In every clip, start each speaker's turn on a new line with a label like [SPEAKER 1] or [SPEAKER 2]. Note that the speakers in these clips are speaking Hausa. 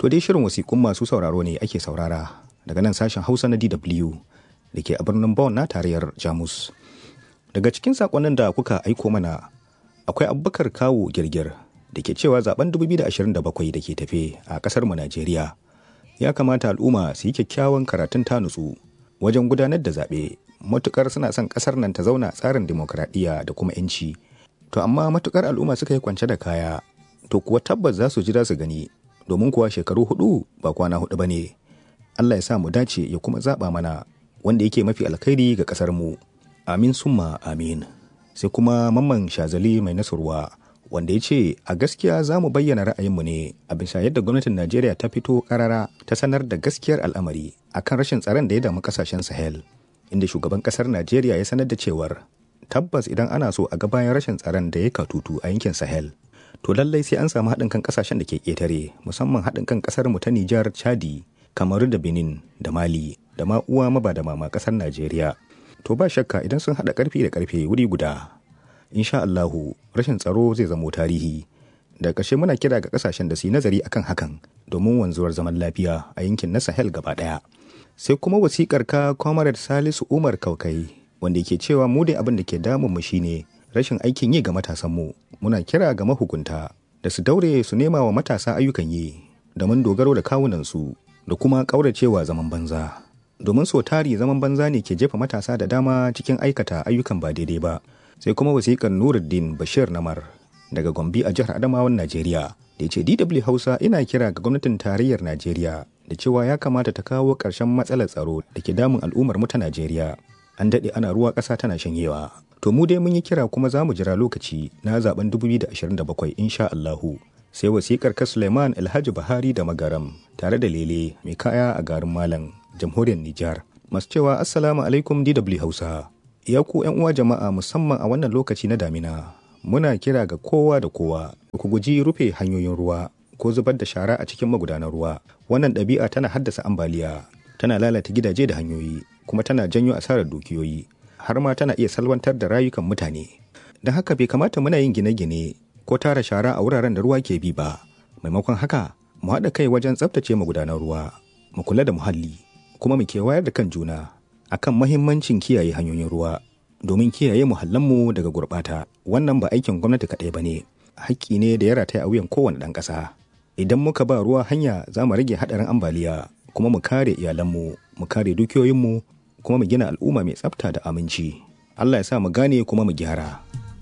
[SPEAKER 1] To dai shirin wasiƙun masu sauraro ne ake saurara daga nan sashen Hausa na DW da ke a birnin Bonn na tarayyar Jamus. Daga cikin saƙonnin da kuka aiko mana akwai Abubakar Kawo Girgir da ke cewa zaben 2027 da ke tafe a ƙasar mu Najeriya. Ya kamata al'umma su yi kyakkyawan karatun ta nutsu wajen gudanar da zaɓe matukar suna son ƙasar nan ta zauna tsarin dimokuraɗiyya da kuma 'yanci. To amma matukar al'umma suka yi kwance da kaya to kuwa tabbas za su jira su gani domin kuwa shekaru hudu ba kwana hudu ba ne. Allah ya sa mu dace ya kuma zaɓa mana wanda yake mafi alkhairi ga ƙasar mu. Amin summa amin. Sai kuma mamman shazali mai nasarwa wanda ya ce a gaskiya za mu bayyana ra'ayinmu ne a bisa yadda gwamnatin Najeriya ta fito karara ta sanar da gaskiyar al'amari akan rashin tsaron da ya damu kasashen Sahel. Inda shugaban ƙasar Najeriya ya sanar da cewar tabbas idan ana so a ga bayan rashin tsaron da ya katutu a yankin Sahel to lallai sai an samu haɗin kan ƙasashen da ke ƙetare musamman haɗin kan ƙasar mu ta Nijar, Chadi, Kamaru da Benin da Mali da ma uwa maba da mama ƙasar Najeriya. To ba shakka idan sun haɗa ƙarfi da ƙarfe wuri guda. Insha Allahu rashin tsaro zai zamo tarihi. Da ƙarshe muna kira ga ƙasashen da su yi nazari akan hakan domin wanzuwar zaman lafiya a yankin na Sahel gaba ɗaya. Sai kuma wasiƙar ka Comrade Salisu Umar Kaukai wanda ke cewa mu dai abin da ke damun mu shine rashin aikin yi ga matasanmu muna kira ga mahukunta da su daure su nema wa matasa ayyukan yi domin dogaro da kawunansu da kuma ƙauracewa zaman banza domin so tari zaman banza ne ke jefa matasa da dama cikin aikata ayyukan ba daidai ba sai kuma wasiƙar nuruddin bashir namar daga gombe a jihar adamawan najeriya da ya ce dw hausa ina kira ga gwamnatin tarayyar najeriya da cewa ya kamata ta kawo ƙarshen matsalar tsaro da ke damun al'ummar mu ta najeriya an daɗe ana ruwa ƙasa tana shanyewa To mu dai mun yi kira kuma za mu jira lokaci na zaben 2027 insha Allahu. Sai wasikar ka Suleiman Alhaji Buhari da Magaram tare da Lele mai kaya a garin Malam, jamhuriyar Nijar. Masu cewa Assalamu alaikum DW Hausa. Ya ku ‘yan uwa jama'a musamman a wannan lokaci na damina. Muna kira ga kowa da kowa ku guji rufe hanyoyin ruwa ko zubar da shara a cikin magudanan ruwa. Wannan ɗabi'a tana haddasa ambaliya, tana lalata gidaje da hanyoyi, kuma tana janyo asarar dukiyoyi. har ma tana iya salwantar da rayukan mutane. Don haka bai kamata muna yin gine-gine ko tara shara a wuraren da ruwa ke bi ba. Maimakon haka, mu haɗa kai wajen tsaftace magudanar ruwa, mu kula da muhalli, kuma mu kewayar da kan juna akan mahimmancin kiyaye hanyoyin ruwa domin kiyaye muhallanmu daga gurɓata. Wannan ba aikin gwamnati kaɗai ba ne, haƙƙi ne da ya rataya a wuyan kowane ɗan ƙasa. Idan muka ba ruwa hanya za mu rage haɗarin ambaliya, kuma mu kare iyalanmu, mu kare dukiyoyinmu, kuma mu gina al'umma mai tsafta da aminci. Allah ya sa mu gane kuma mu gyara.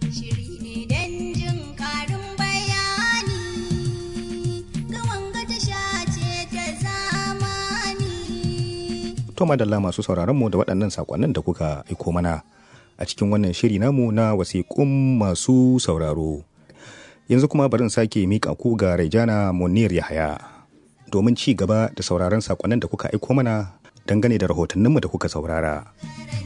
[SPEAKER 1] To madalla masu sauraron mu da waɗannan saƙonnin da kuka aiko mana a cikin wannan shiri namu na wasiƙun masu sauraro. Yanzu kuma barin sake miƙa ku ga Raijana Munir Yahaya domin ci gaba da sauraron saƙonnin da kuka aiko mana dangane da rahotanninmu da kuka saurara.